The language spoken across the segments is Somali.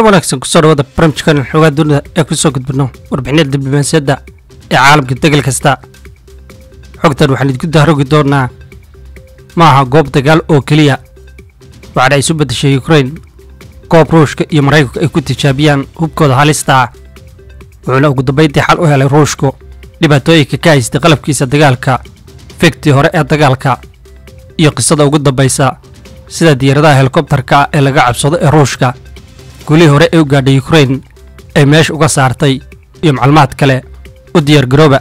wanaagsan kusoo dhawaada barnaamijkan xoogaa dunida ee kusoo gudbino warbixinada diblomaasiyadda ee caalamka degal kasta xogtan waxaan idinku dahrogi doonaa ma aha goob dagaal oo keliya waxaana isu beddeshay ukrain goob ruushka iyo maraykanku ay ku tijaabiyaan hubkooda halista ah wuxuuna ugu dambayntii xal u helay ruushku dhibaatooyinka ka haystay qalabkiisa dagaalka fegtii hore ee dagaalka iyo qisada ugu dambaysa sida diyaaradaha helikobtarka ee laga cabsado ee ruushka gulihii hore ee u gaadhay ukrain ay meesha uga saartay iyo macluumaad kale u diyaargarooba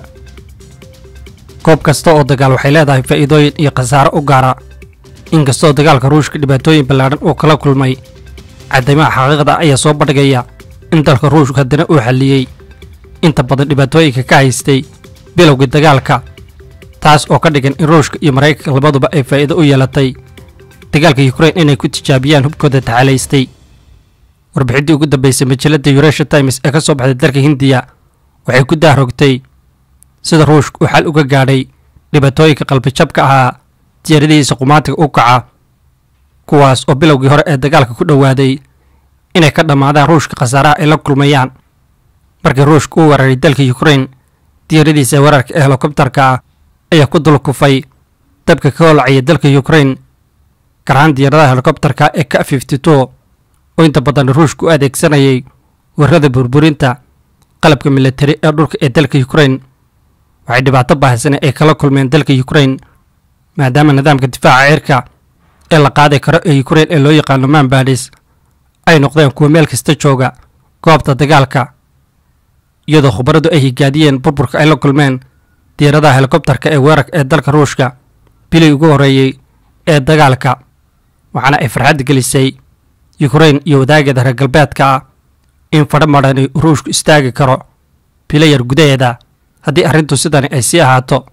goob kasta oo dagaal waxay leedahay faa'iidooyin iyo khasaaro u gaara inkastoo dagaalka ruushka dhibaatooyin ballaadhan uu kala kulmay cadaymaha xaqiiqda ayaa soo bandhigaya in dalka ruushku haddana uu xalliyey inta badan dhibaatooyinka ka haystay bilowgii dagaalka taas oo ka dhigan in ruushka iyo maraykanka labaduba ay faa'iido u yeelatay dagaalka yukrain inay ku tijaabiyaan hubkooda taxalaystay warbixintii ugu dambaysay majalladda yuresha times ee ka soo baxday dalka hindiya waxay ku dahrogtay sida ruushka uu xal uga gaadhay dhibaatooyinka qalbijabka ahaa diyaaradihiisa qumaatiga u kaca kuwaas oo bilowgii hore ee dagaalka ku dhowaaday inay ka dhammaadaan ruushka khasaaraha ay la kulmayaan markii ruushka uu weeraray dalka yukrain diyaaradiisa weerarka ee helikobtarka ah ayaa ku dul kufay dabka ka holacaya dalka yukrain gaar ahaan diyaaradaha helikobtarka ee ka fifty two oo inta badan ruushka u adeegsanayay weerarada burburinta qalabka militari ee dhulka ee dalka yukrain waxay dhibaato baahsane ay kala kulmeen dalka yukrain maadaama nidaamka difaaca cirka ee la qaadi karo ee yukrain ee loo yaqaano manbadis ay noqdeen kuwa meel kasta jooga goobta dagaalka iyadoo khubaradu ay higaadiyeen burburka ay la kulmeen diyaaradaha helikobtarka ee weerarka ee dalka ruushka bilii ugu horreeyey ee dagaalka waxaana ay farxad gelisay yukrain iyo wadaageeda reer galbeedka ah in fadho madhani ruushku istaagi karo bilayar gudaheeda haddii arrintu sidani ay sii ahaato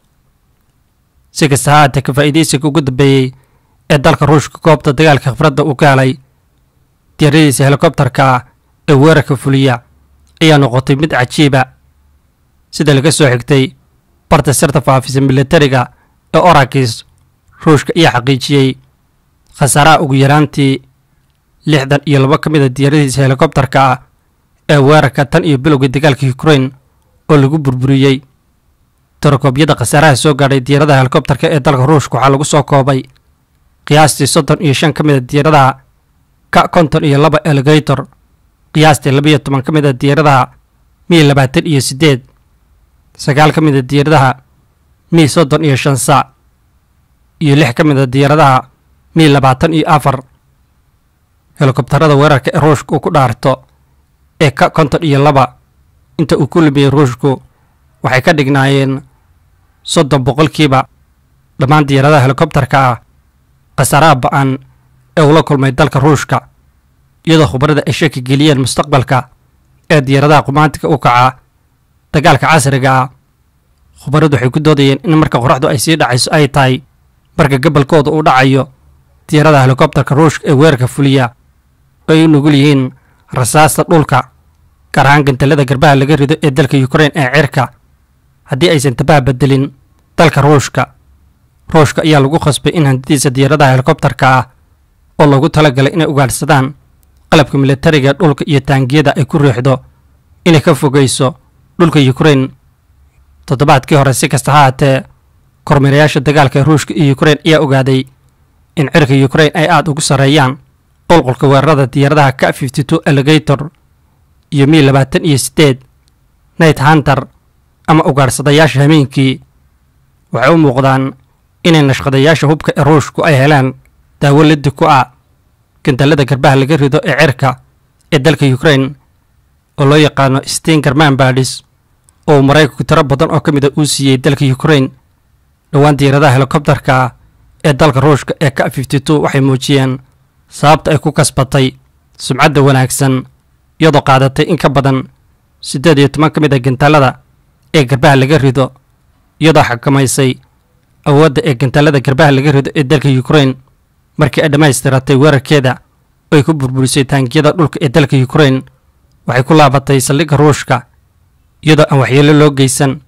si kasta ha haatee ka faa'iidaysiga ugu dambeeyey ee dalka ruushka goobta dagaalka khibradda uu ka helay diyaaradiisa helikobtarka ah ee weerarka fuliya ayaa noqotay mid cajiiba sida laga soo xigtay barta sirta faafisa militariga ee orakis ruushka ayaa xaqiijiyey khasaaraha ugu yaraantii lixdan iyo laba ka mid a diyaaradiisa helikobtarka ah ee weerarka tan iyo bilowgii dagaalka yukrain oo lagu burburiyey tarakobyada khasaaraha soo gaadhay diyaaradaha helikobtarka ee dalka ruushka waxaa lagu soo koobay qiyaastii soddon iyo shan ka mid a diyaaradaha ka konton iyo laba elegator qiyaastii labaiyo toban ka mid a diyaaradaha mii labaatan iyo siddeed sagaal ka mid a diyaaradaha mii soddon iyo shan saac iyo lix ka mid a diyaaradaha mii labaatan iyo afar helikobtarada weerarka ee ruushka uu ku dhaarto ee ka konton iyo laba inta uu ku lumiyey ruushku waxay ka dhignaayeen soddon boqolkiiba dhammaan diyaaradaha helikobtarka ah khasaaraha ba-an ee ula kulmay dalka ruushka iyadoo khubarada ay shaki geliyeen mustaqbalka ee diyaaradaha qumaantiga u kaca dagaalka casriga ah khubaradu waxay ku doodayeen in marka qoraxdu ay sii dhacayso ay tahay marka gobolkooda uu dhacayo diyaaradaha helikobtarka ruushka ee weerarka fuliya oo ay u nugul yihiin rasaasta dhulka gaar ahaan gantalada garbaha laga rido ee dalka yukrain ee cirka haddii aysan tabaha bedelin dalka ruushka ruushka ayaa lagu khasbay in hantidiisa diyaaradaha helikobtarka ah oo loogu talagalay inay ugaadhsadaan qalabka militariga dhulka iyo taangiyada ay ku riixdo inay ka fogeyso dhulka yukrain toddobaadkii hore si kasta ha haatee kormeerayaasha dagaalka ee ruushka iyo yukrain ayaa ogaaday in cirka yukrain ay aada ugu sarreeyaan qolqolka weerarada diyaaradaha ka fifty two elegator iyo mii labaatan iyo siddeed night hunter ama ugaadhsadayaasha hameenkii waxay u muuqdaan inay nashqadayaasha hubka ee ruushku ay helaan daawo lidi ku ah gandalada garbaha laga rido ee cirka ee dalka yukrain oo loo yaqaano stinger manbadis oo maraykanku tiro badan oo ka mid a uu siiyey dalka yukrain dhowaan diyaaradaha helikobtarka ee dalka ruushka ee ka fifty two waxay muujiyeen sababta ay ku kasbatay sumcadda wanaagsan iyadoo qaadatay in ka badan siddeed iyo toban ka mid a gantaalada ee garbaha laga rido iyadoo xakamaysay awoodda ee gantaalada garbaha laga rido ee dalka yukrain markii ay dhammaystiratay weerarkeeda oo ay ku burburisay taangiyada dhulka ee dalka yukrain waxay ku laabatay saldhigga ruushka iyadoo aan waxyeelo loo geysan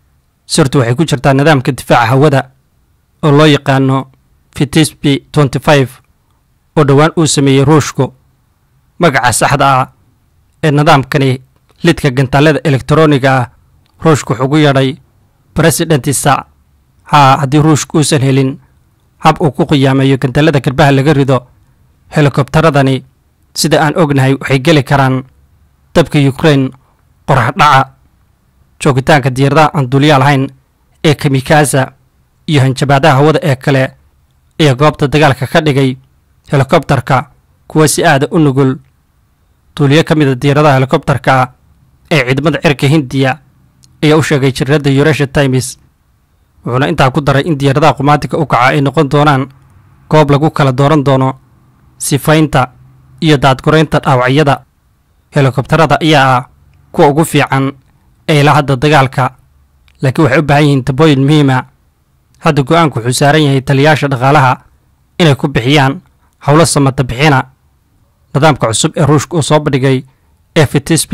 sirtu waxay ku jirtaa nidaamka difaaca hawada oo loo yaqaano fitisbi tenty five oo dhowaan uu sameeyey ruushku magaca saxda ah ee nidaamkani lidka gantaalada elektroniga ah ruushka wuxuu ugu yeedhay presidentisa haa haddii ruushka uusan helin hab uu ku qiyaameeyo gantaalada garbaha laga rido helikobtaradani sida aan ognahay waxay geli karaan dabka yukrain qorax dhaca joogitaanka diyaaradaha aan duuliyaa lahayn ee kamikaza iyo hanjabaadaha hawada ee kale ayaa goobta dagaalka ka dhigay helikobtarka kuwa si aada u nugul duuliyo ka mida diyaaradaha helikobtarka ah ee ciidamada cirka hindiya ayaa u sheegay jiradda yuresha times wuxuuna intaa ku daray in diyaaradaha qumaatiga u kaca ay noqon doonaan goob lagu kala dooran doono sifaynta iyo daadguraynta dhaawacyada helikobtarada ayaa ah kuwa ugu fiican ee la hadda dagaalka laakiin waxay u baahan yihiin tabooyin muhiima hadda go-aanku wuxuu saaran yahay taliyaasha dhaqaalaha inay ku bixiyaan howlo samata bixina nidaamka cusub ee ruushka uu soo bandhigay ee fitisb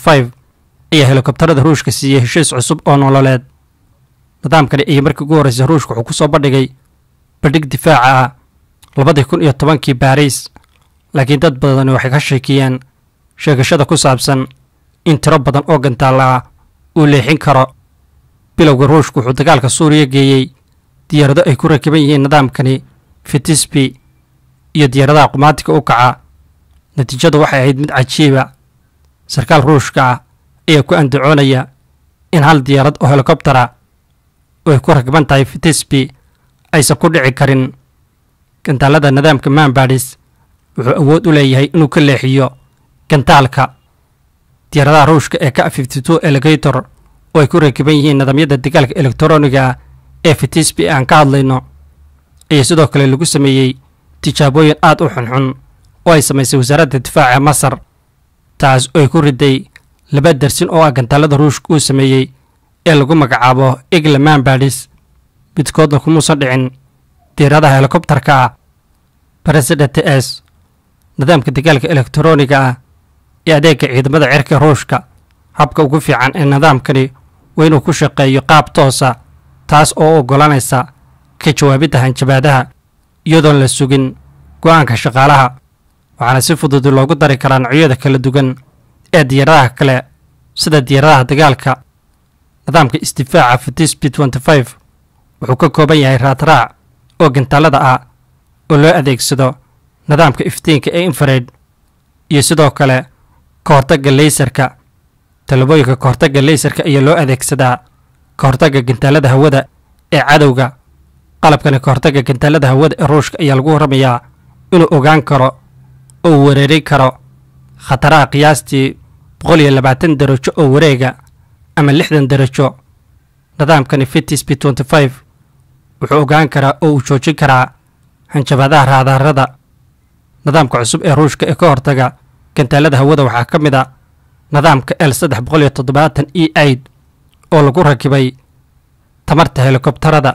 ayaa helikobtarada ruushka siiyey heshiis cusub oo nololeed nidaamkani ayay markii ugu horreysay ruushka wuxuu ku soo bandhigay bandhig difaaca ah labadii kun iyo tobankii baariis laakiin dad badani waxay ka sheekiyeen sheegashada ku saabsan in tiro badan oo gantaalla ah uu leexin karo bilowga ruushku wuxuu dagaalka suuriya geeyey diyaarado ay ku rakiban yihiin nidaamkani fitisbi iyo diyaaradaha qumaatiga u kaca natiijadu waxay ahayd mid cajiiba sarkaal ruushka ah ayaa ku andacoonaya in hal diyaarad oo helikobtara oo ay ku rakban tahay fitisbi aysan ku dhici karin gantaalada nidaamka manbadis wuxuu awood u leeyahay inuu ka leexiyo gantaalka diyaaradaha ruushka ee ka elegator oo ay ku rakiban yihiin nidaamyada dagaalka elektroniga ah ee fitisbi aan ka hadlayno ayaa sidoo kale lagu sameeyey tijaabooyin aad u xunxun oo ay samaysay wasaaradda difaaca masar taas oo ay ku riday laba darsin oo ah gantaalada ruushka uu sameeyey ee lagu magacaabo igla manbadis midkoodna kumuusan dhicin diyaaradaha helikobtarka ah president s nidaamka dagaalka elektroniga ah ee adeega ciidamada cirka ruushka habka ugu fiican ee nidaamkani waa inuu ku shaqeeyo qaab toosa taas oo u ogolaanaysa ka jawaabidda hanjabaadaha iyadoon la sugin go-aanka shaqaalaha waxaana si fudud loogu dari karaa noocyada kala duwan ee diyaaradaha kale sida diyaaradaha dagaalka nidaamka isdifaaca fitisbi wuxuu ka kooban yahay raadraac oo gantaalada ah oo loo adeegsado nidaamka iftiinka ee infared iyo sidoo kale ka hortagga leysarka talabooyinka ka hortagga leysarka ayaa loo adeegsadaa ka hortagga gantaalada hawada ee cadowga qalabkani ka hortagga gantaalada hawada ee ruushka ayaa lagu warramayaa inuu ogaan karo oo uu wereerin karo khataraha qiyaastii boqol iyo labaatan darajo oo wareega ama lixdan darajo nidaamkani fitisb wuxuu ogaan karaa oo uu joojin karaa hanjabaadaha raadaarada nidaamka cusub ee ruushka ee ka hortaga gantaalada hawada waxaa ka mid a nidaamka l saddex boqol iyo toddobaatan e aid oo lagu rakibay tamarta helikobtarada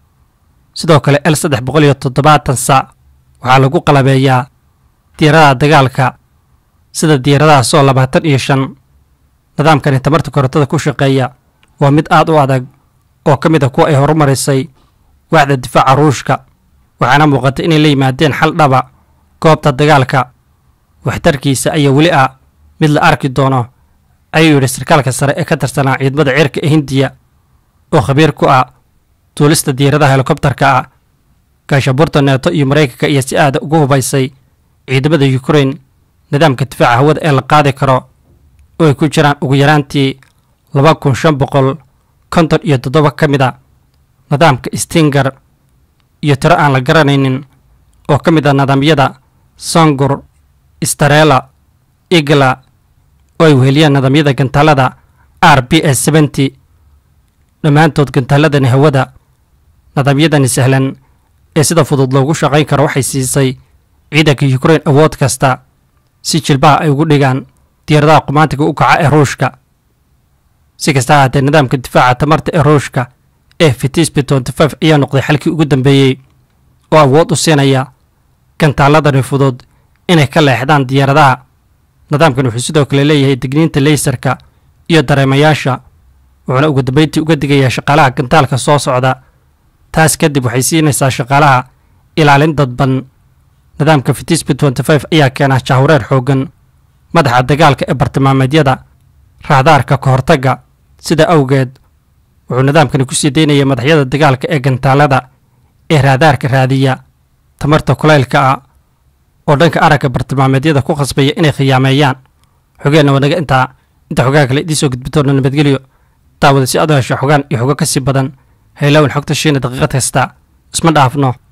sidoo kale l saddex boqol iyo toddobaatan sac waxaa lagu qalabeeyaa diyaaradaha dagaalka sida diyaaradaha soo labaatan iyo shan nidaamkani tamarta korontada ku shaqeeya waa mid aad u adag oo ka mid a kuwa ay horumarisay waaxda difaaca ruushka waxaana muuqata inay la yimaadeen xal dhaba goobta dagaalka waxtarkiisa ayaa weli ah mid la arki doono ayuu yidhi sarkaalka sare ee ka tirsanaa ciidamada cirka ee hindiya oo khabiir ku ah duulista diyaaradaha helikobtarka ah gaashabuurta neeto iyo maraykanka ayaa si aada ugu hubaysay ciidamada yukrain nidaamka difaaca hawada ee la qaadi karo oo ay ku jiraan ugu yaraantii laba kun shan boqol konton iyo toddoba ka mid a nidaamka stinger iyo tiro aan la garanaynin oo ka mid ah nidaamyada sangur starela igla oo ay weheliyaan nidaamyada gantaalada r b s seventy dhammaantood gantaaladani hawada nidaamyadani sahlan ee sida fudud loogu shaqayn karo waxay siisay ciidanka yukrain awood kasta si jilbaha ay ugu dhigaan diyaaradaha qumaantiga u kaca ee ruushka si kasta ahaatee nidaamka difaaca tamarta ee ruushka ee fitisbi ayaa noqday xalkii ugu dambeeyey oo awood u siinaya gantaaladani fudud inay ka leexdaan diyaaradaha nidaamkan wuxuu sidoo kale leeyahay digniinta leysarka iyo dareemayaasha wuxuuna ugu dambeyntii uga digayaa shaqaalaha gantaalka soo socda taas kadib waxay siinaysaa shaqaalaha ilaalin dadban nidaamka fitisbi ayaa keena jahwareer xooggan madaxa dagaalka ee bartilmaameedyada raadaarka ka hortagga sida awgeed wuxuu nidaamkani ku sii daynayay madaxyada dagaalka ee gantaalada ee raadaarka raadiya tamarta kulaylka ah oo dhanka aragga bartilmaameedyada ku khasbaya inay khiyaameeyaan xogeenna wanaga intaa inta xogaha kale idiin soo gudbitoona nabadgelyo daawada si aad u hesho xogaan iyo xogo ka sii badan haylawan xogta shiina daqiiqad kasta isma dhaafno